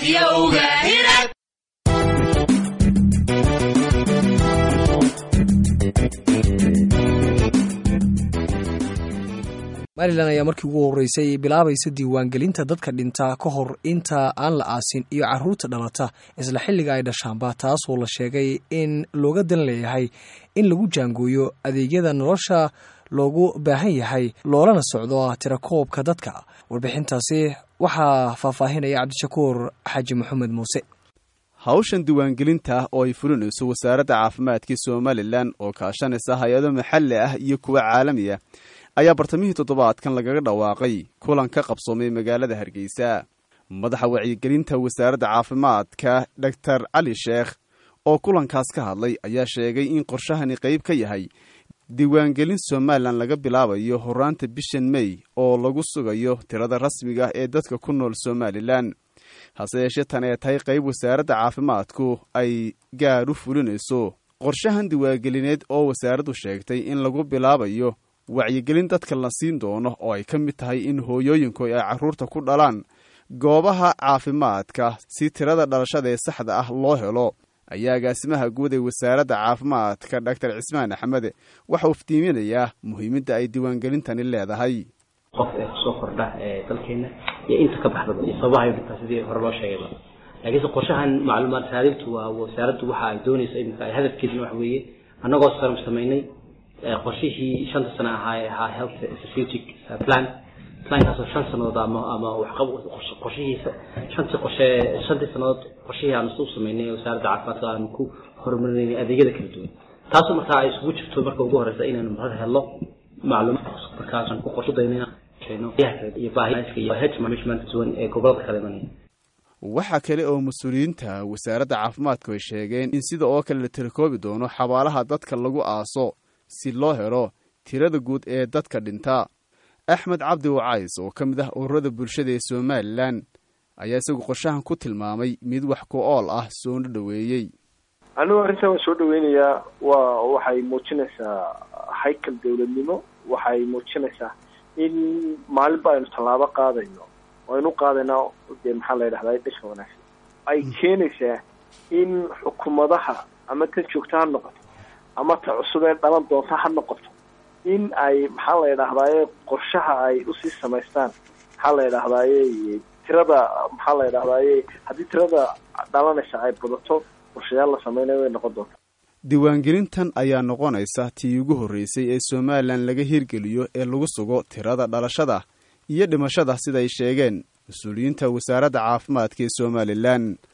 Radiowga Hirad. somalilan ayaa markii ugu horreysay bilaabaysa diiwaangelinta dadka dhinta ka hor inta aan la aasin iyo caruurta dhalata isla xilliga ay dhashaanba taasoo la sheegay in looga dan leeyahay in lagu jaangooyo adeegyada nolosha loogu baahan yahay loolana socdo tirakoobka dadka warbixintaasi waxaa faahfaahinaya cabdishakuur xaaji maxamed muuse hawshan diiwaangelinta oo ay fulinayso wasaaradda caafimaadka somalilan oo kaashanaysa hay-ado maxalli ah iyo kuwa caalami ah ayaa bartamihii toddobaadkan lagaga dhawaaqay kulan ka qabsoomay magaalada hargeysa madaxa wacyigelinta wasaaradda caafimaadka doctor cali sheekh oo kulankaas ka hadlay ayaa sheegay in qorshahani qayb ka yahay diiwaangelin somalilan laga bilaabayo horaanta bishan mey oo lagu sugayo tirada rasmiga ah ee dadka ku nool somalilan hase yeeshee tan ee tahay qayb wasaaradda caafimaadku ay gaar u fulinayso qorshahan diiwaangelineed oo wasaaraddu sheegtay in lagu bilaabayo wacyigelin dadka la siin doono oo ay ka mid tahay in hooyooyinku ay carruurta ku dhalaan goobaha caafimaadka si tirada dhalashada ee saxda ah loo helo ayaa agaasimaha guud ee wasaaradda caafimaadka doctor cismaan axmed waxa uu iftiiminayaa muhiimadda ay diiwaangelintani leedahay qof ee kusoo kordha ee dalkeena iyo inta ka baxdaba iyo sababaha dhintaa sidii hore loo sheegayba laakiinse qorshahan macluumaad raadintu waa wasaaraddu waxa ay doonayso iminka hadafkeeduna waxa weeye annagoo sarm samaynay qorshihii shanta sano ahaa ee ahaa health strategic plan plankaasoo shan sanadood ama ama waxqab qorshihiisa shantii qorshe shantii sanadood qorshihii aanu u samaynay wasaaradda caafimaadka aanu ku horumarinaynay adeegyada kala duwan taasoo markaa ay isugu jirto marka ugu horeysa inaanu marada helno macluumaad markaasaan ku qorshadeynayna iyo baahiyaadka iyo health management duwan ee gobolada kala imanaya waxaa kale oo mas-uuliyiinta wasaaradda caafimaadku ay sheegeen in sida oo kale la tirakoobi doono xabaalaha dadka lagu aaso si loo helo tirada guud ee dadka dhinta axmed cabdi wacays oo ka mid ah ururada bulshada ee somalilan ayaa isagu qorshahan ku tilmaamay mid wax ku ool ah soona dhoweeyey anigu arrintan waan soo dhaweynayaa waa waxay muujinaysaa haykal dawladnimo waxay muujinaysaa in maalinba aynu tallaabo qaadayno aynu qaadaynaa dee maxaa la yidhahdaa dhasha wanaagsan ay keenaysaa in xukuumadaha ama tan joogta ha noqoto ama ta cusub ee dhalan doonta ha noqoto in ay maxaa la yidhahdaaye qorshaha ay usii samaystaan maxaa la yidhahdaaye tirada maxaa la yidhahdaaye haddii tirada dhalanaysa ay badato qorshayaal la sameynaya way noqon doontaa diiwaangelintan ayaa noqonaysa tii ugu horreysay ee somalilan laga hirgeliyo ee lagu sugo tirada dhalashada iyo dhimashada siday sheegeen mas-uuliyiinta wasaaradda caafimaadka ee somalilan